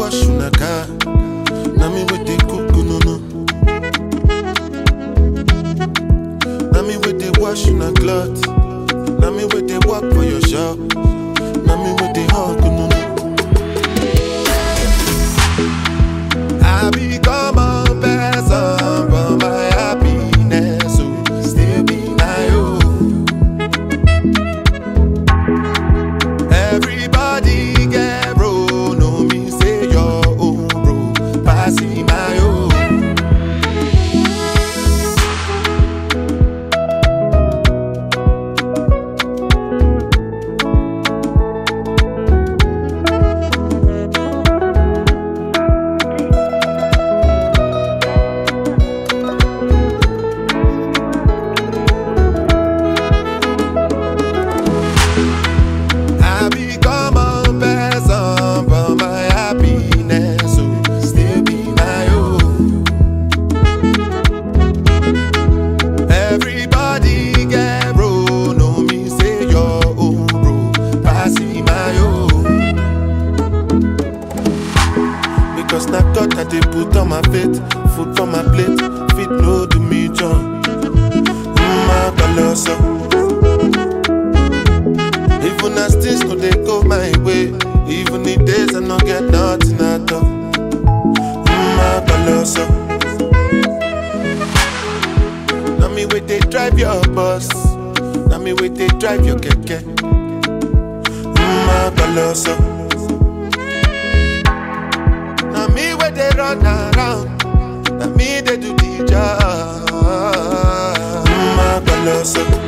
wash una car. Now me with the cook no no. Now me with the wash una cloth. Now me with the walk for your shop. Now me with the hug no no. I become a person for my happiness, so still be my own. Everybody get bro, no me say your own bro, passing my own. I become a person for my happiness, so still be my own. Everybody get bro, no me say your own bro, passing my own. Because na God that they put on my faith, food for my plate, fit no do me John. Mm, colossal. Even as things no dey go my way, even the days I no get nothing at all. Mm, colossal. Now me wait they drive your bus, now me wait they drive your keke. Mm, colossal. Now me where they run around, now me they do the job. Mm, colossal.